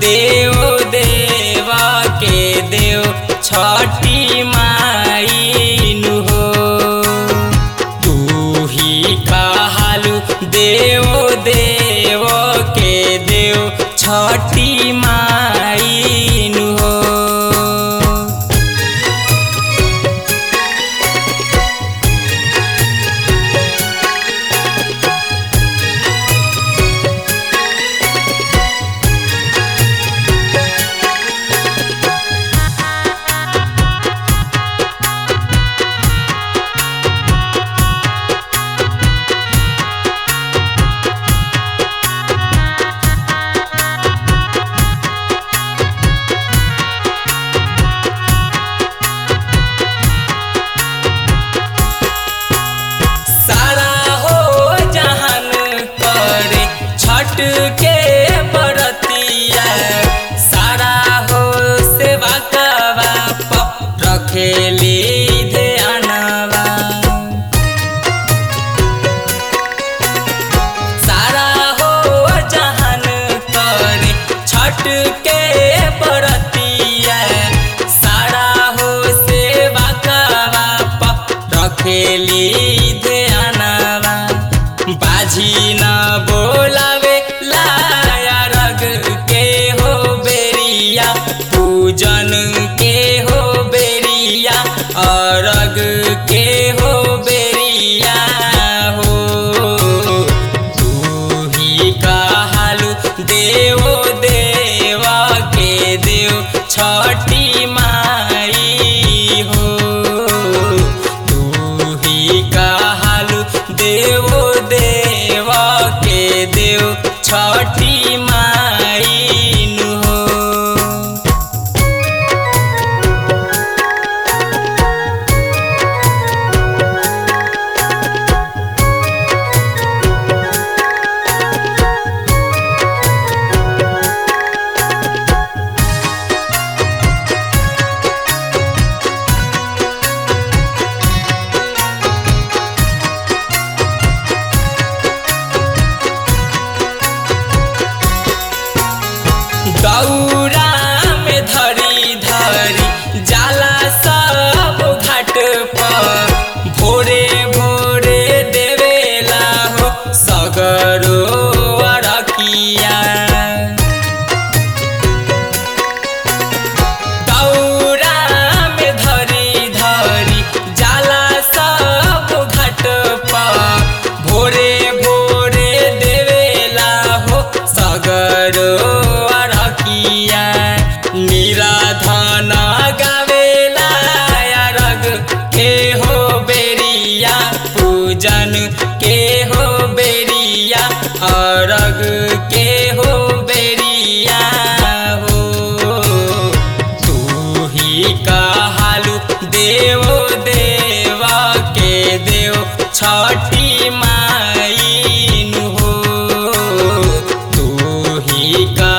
देव देवा के देव छठी माई हो तू ही कहालू देव देव के देव छठी माई हो सारा हो जहान करे छठ के बरतिया सारा हो सेवा कवा रखेली ध्यानवा सारा हो जहान करे छठ के बरतिया सारा हो सेवा कवा रखेली ध्यानवा बाजी न बोलावे लाया रग के हो बेरिया पूजन के हो बेरिया अरग के हो बेरिया हो तू ही कहालू देव देवा के देव छठी माई हो तू ही कहालू देव देवा के देव छठी माई हो दौरा में धरी धरी जाला सब घाट पर भोरे भोरे देवेला हो सगरो अरकिया दौरा में धरी धरी जाला सब घाट पर भोरे भोरे देवेला हो सगरो अरकिया निराधन गावेला अरग के हो बेरिया पूजन के हो बेरिया अरग के हो बेरिया हो तू ही कहालू देव देवा के देव छठी माई हो तू ही का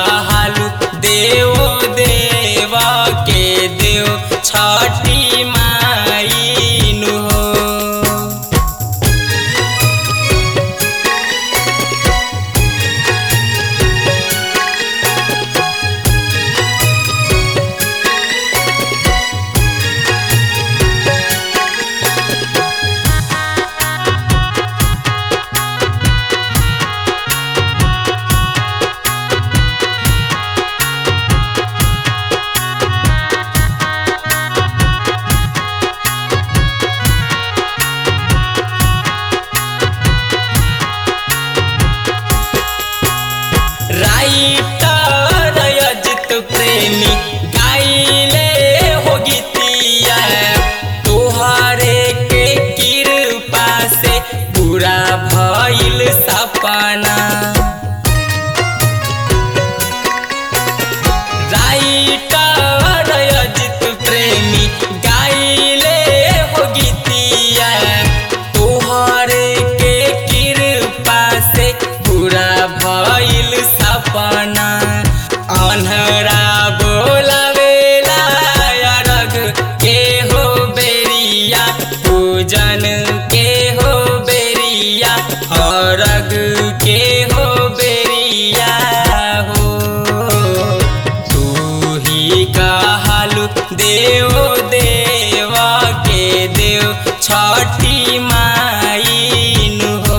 देव देव के देव छठी माईन हो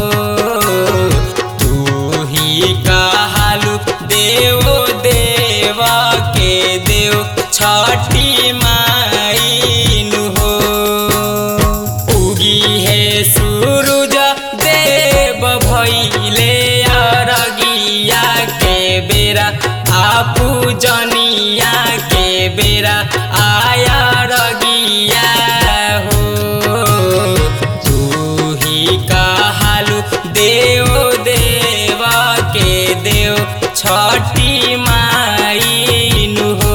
तू ही कहालू देव देव के देव छठी माईन हो उगी है सूरज देव भैले अरगिया के बेरा आपू जनिया के बेरा आया रगिया हो तू ही कहालू देव देव के देव छठी माईन हो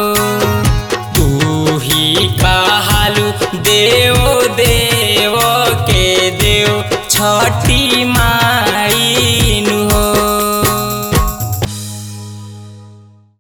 तू ही कहालू देव देव के देव छठी माँ